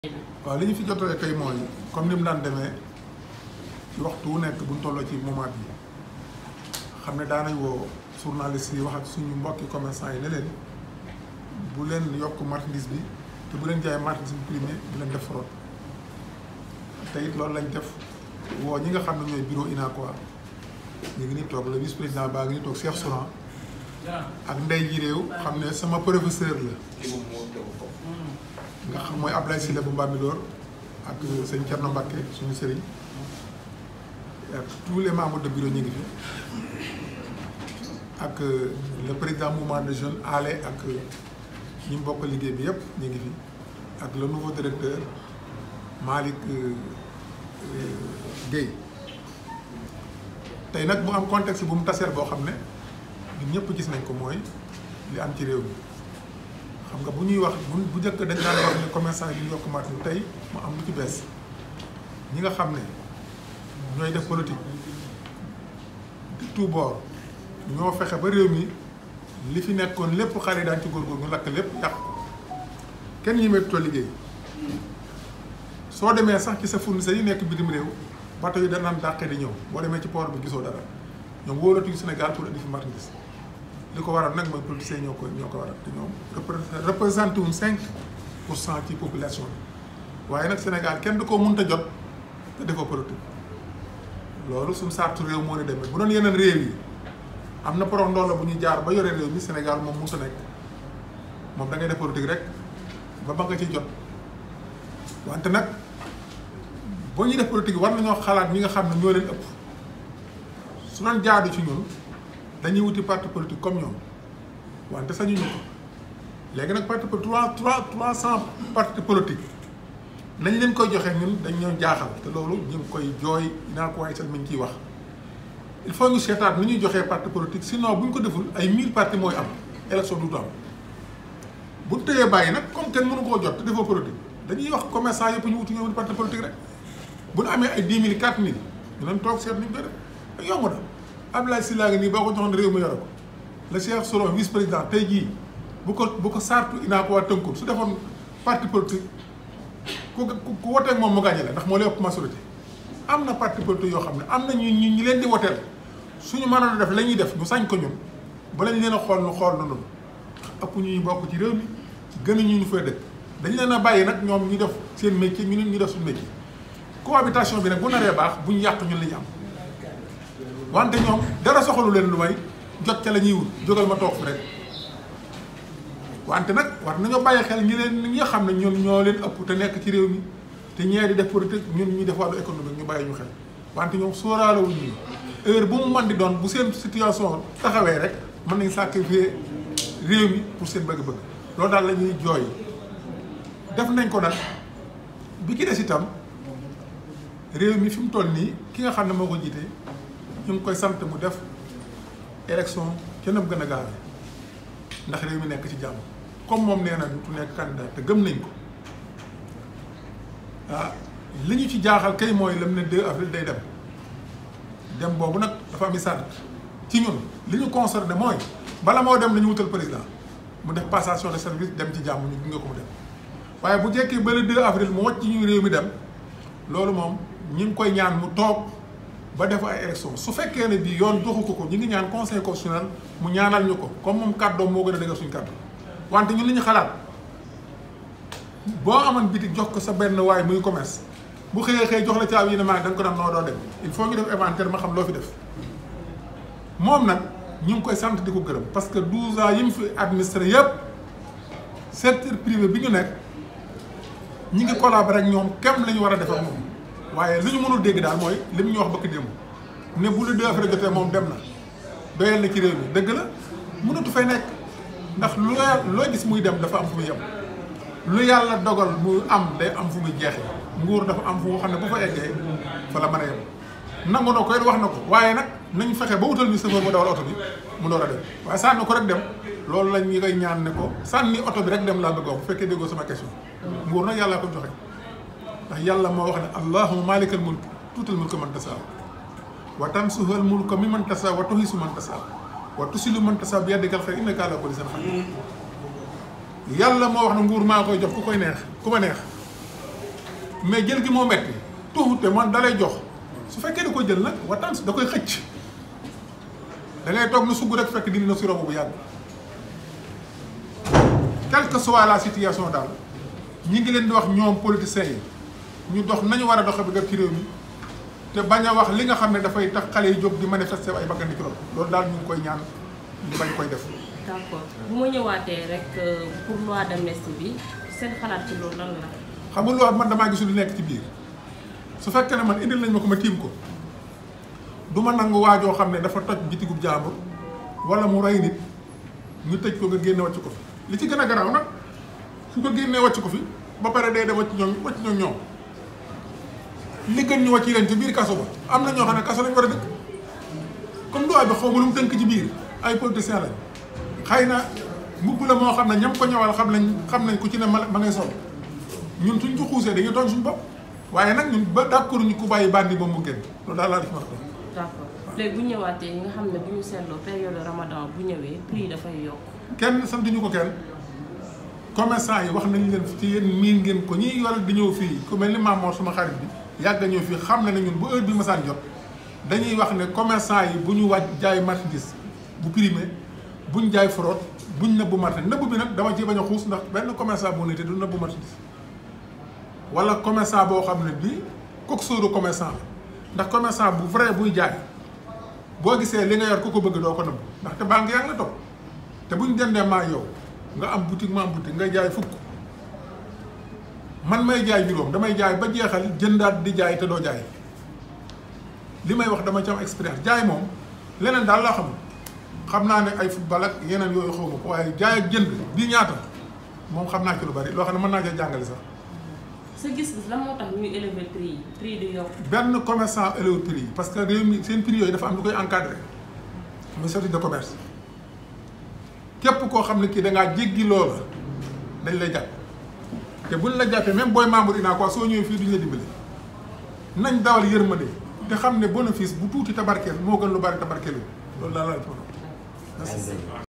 waaw li ñu fi jotale tey mooy comme ni mu daan demee ci waxtu wu nekk bu ñu tolloo ci moment bi xam ne daanañ woo journaliste yi wax ak suñu mbokki commerçant yi ne leen bu leen yokk marchandise bi te bu leen jaay marchandise bi primé bu leen def fraude te it loolu lañ def woo ñi nga xam ne ñooy bureau UNACOIS ñu ngi ni toog le vice président baa ngi ni toog Cheikh Souran ak ndey ji réew xam ne sama professeur la nga xam mooy Ablaye Sylla bu Mbambilor ak sëñ Thierno Mbacké suñu sëriñ ak tous les membres de bureau ñu ngi fi ak le président mouvement de jeunes ale ak ñi mu bokk liggéey bi yëpp ñu ngi fi ak le nouveau directeur Malick Guèye tey nag mu am contexte bu mu taseer boo xam ne ñun ñëpp gis nañ ko mooy li am ci réew mi xam nga bu ñuy wax bu bu njëkk dañ daan wax ne commerçant yi ñu yokk marché tey mu am lu ci bees ñi nga xam ne ñooy def politique de tout bord ñoo fexe ba réew mi li fi nekkoon lépp xale yi daan ci góorgóor ñu lakk lépp yàq kenn ñi méttoo liggéey soo demee sax ci sa fournisseur yi nekk bitim réew bato yi danaan dàqee di ñëw boo demee ci port bi gisoo dara ñoom wóolatuñu Sénégal pour indi fi marchandise li ko waral nag mooy politiciens ñoo ko ñoo ko waral te ñoom représenté wuñ cinq pour cent ci population bi waaye nag Sénégal kenn du ko mënta jot te defoo politique loolu suñu sartu réew moo ne demee bu doon yeneen réew yi am na porox ndool la bu ñuy jaar ba yore réew mi Sénégal moom mënta nekk moom da ngay def politique rek ba ba nga ci jot wante nag boo ñuy def politique war nañoo xalaat ñi nga xam ne ñoo leen ëpp su doon jaadu ci ñun dañuy wuti parti politique comme ñoom wante sañu ñu ko léegi nag parti trois trois trois cent parti politique nañ leen koy joxe ñun dañ ñoo jaaxal te loolu ñu ngi koy jooy naa ko waaye sax mi ngi ciy wax il faut ñu seetaat ni ñuy joxee parti politique sinon bu ñu ko deful ay mille parti mooy am élection du am bu ñu tëyee bàyyi nag comme kenn mënu koo jot te defoo politique dañuy wax commerçant yëpp ñu wuti ñoom parti politique rek bu ñu amee ay dix mille quatre mille ñu doon toog seet ni ñu koy def yomb na Abdoulaye Sylla ngi nii boo ko joxoon réew mi yore ko le Cheikh Souran vice président tey jii bu ko bu ko sartu UNACOIS tënkul su defoon parti politique ku ku woteeg moom mu gàññe la ndax moo lay ëpp majorité am na parti politique yoo xam ne am na ñu ñu ñi leen di woteel suñu mënoon a def la ñuy def ñu sañ ko ñun ba lañ leen a xool nu xool na noonu ëpp ñu ñu bokk ci réew mi gën a ñu ñu fay dëkk dañ leen a bàyyi nag ñoom ñu def seen métier ñu ñu def suñu métier cohabitation bi nag bu naree baax bu ñu yàq ñun la ñu am wante ñoom dara soxalu leen lu may jot ca la ñuy wut jógal ma toog fi rek wante nag war nañoo bàyyi xel ñi leen ñi nga xam ne ñun ñoo leen ëpp te nekk ci réew mi te ñee di def politique ñun ñu def wàllu économique ñu bàyyi ñu xel wante ñoom sóoraalewuñ ñu heure bu mu mën di doon bu seen situation taxawee rek mën nañ sacrifier réew mi pour seen bëgg-bëgg loolu daal la ñuy jooy def nañ ko nag bi ki des itam réew mi fi mu toll nii ki nga xam ne moo ko jiite ñu ngi koy sant mu def élection ca nam gën a gaawee ndax réew mi nekk ci jàmm comme moom nee na du nekk candidat te gëm nañ ko ah li ñu ci jaaxal kay mooy lam ne 2 avril day dem dem boobu nag dafa am sart ci ñun li ñu concerné mooy bala moo dem nañu wutal président mu def passation de service dem ci jàmm ñu gunge ko mu dem waaye bu jekkee ba le 2 avril mu wàcc ñu réew mi dem loolu moom ñi ngi koy ñaan mu toog ba def ay élection su fekkee ne bii yoon joxu ko ko ñu ngi ñaan conseil constitutionnel mu ñaanal ñu ko comme moom kàddoom moo gën a dëgër suñu kàddu wante ñun li ñu xalaat boo amoon bitik jox ko sa benn waay muy commerce bu xëyee xëy jox la caabi yi ne maa da nga ko daan noo doo dem il faut ñu def inventaire ma xam loo fi def moom nag ñu ngi koy sant di ko gërëm parce que 12 ans yi mu fi administré yëpp secteur privé bi ñu nekk ñi ngi collaborer ak ñoom kem la ñu war a def ak moom waaye li ñu mënul dégg daal mooy li mu ñu wax bëgg démb ne bu lu deux affaire jotee moom dem na doyal na ci réew mi dëgg la mënatu fay nekk ndax lu loo gis muy dem dafa am fu muy yem lu yàlla dogal mu am day am fu muy jeexee nguur dafa am fu xam ne bu fa eggee fa la mën a yem nangu na ko it wax na ko waaye nag nañ fexe ba wutal ñu chauffeur mu dawal oto bi mu door a dem waaye sànni ko rek dem loolu lañ ñu koy ñaan ne ko sànni oto bi rek dem laa bëgg wax bu fekkee déggoo sama question nguur nag yàllaa ko joxe ndax yàlla moo wax ne allahumma maalikal mulk tuutal mulka man tasaa wa tansuhal mulka mi man tasaa wa tuhisu man tasaa wa tusilu man tasaa bi yadikal xayr innaka ala kulli shay'in qadir yàlla moo wax ne nguur maa koy jox ku koy neex ku ma neex mais jël gi moo metti tuuxute man dalay jox su fekkee da koy jël nag waxtaan da koy xëcc da ngay toog na sugg rek fekk dindi na si robo bu yàgg quelle que soit la situation daal ñi ngi leen di wax ñoom politiciens yi ñu dox nañu war a doxe bi def ci réew mi te bañ a wax li nga xam ne dafay tax xale yi jóg di manifester ay bakkan di ci loolu daal ñu ngi koy ñaan ñu bañ koy def. d'accord bu ma ñëwaatee rek pour loi d'amnistie bi seen xalaat ci loolu lan la. xam nga loi man damaa gisul lu nekk ci biir su fekkee ne man indil nañ ma ko ma tiim ko du ma nangu waajoo xam ne dafa toj bitigub jàmbur wala mu rey nit ñu tëj ko nga génne wàcc ko fi li ci gën a garaaw nag su ko génnee wàcc ko fi ba pare day dem wàcc ñoom wàcc ñoom ñoom li gën ñu wàcc leen ci biir kaso ba am na ñoo xam ne kaso lañ war a dëkk comme loi bi xaw ma lu mu tënk ci biir ay politiciens lañ xëy na mbubb la moo xam ne ñam ko ñëwal xam nañ xam nañ ku ci ne ma ma ngay sol ñun suñ ko xuusee dañuy tooñ suñu bopp waaye nag ñun ba d'accord ñu ku bàyyi bandi ba mu génn loolu daal laa def ma ko d'accord léegi bu ñëwaatee nga xam ne bu ñu seetloo période ramadan bu ñëwee prix dafay yokk. kenn sant ñu ko kenn commerçant yi wax nañ leen ci yéen miin ngeen ko ñiy yor di ñëw fii ku mel ni Mamour suma xarit bi yàgg ñëw fii xam na ne ñun bu heure bi masaan jot dañuy wax ne commerçant yi bu ñu wàcc jaay marchandise bu primé buñ jaay fraude buñ nëbbu marchandise nëbbu bi nag dama ci bañ a xuus ndax benn commerçant bu nite du nëbbu marchandise wala commerçant boo xam ne bii kooku sóoru commerçant la ndax commerçant bu vrai buy jaay boo gisee li nga yor ku ko bëgg doo ko nëbbu ndaxte banque yaa ngi la topp te buñ dendee maa yow nga am boutique ma am boutique nga jaay fukk man may jaay juróom damay jaay ba jeexal jëndaat di jaay te doo jaay li may wax dama ci am expérience jaay moom leneen daal laa xamul xam naa ne ay football ak yeneen yooyu xaw ma ko waaye jaay ak jënd bii ñaata moom xam naa ci lu bari loo xam ne mën naa cee jàngale sax. sa gis-gis lan moo tax ñuy élever prix yi prix di yokk. benn commerçant élevé prix yi parce que réew mi seen prix yooyu dafa am lu koy encadré muy service de commerce képp koo xam ne kii da ngaa jéggi loola dañ lay jàpp te buñ la jàppee même booy membre ina quoi soo ñëwee fii duñ la dimbali nañ dawal yërmande te xam ne bénéfice bu tuuti tabarkeel moo gën lu bari tabarkeel loolu daal la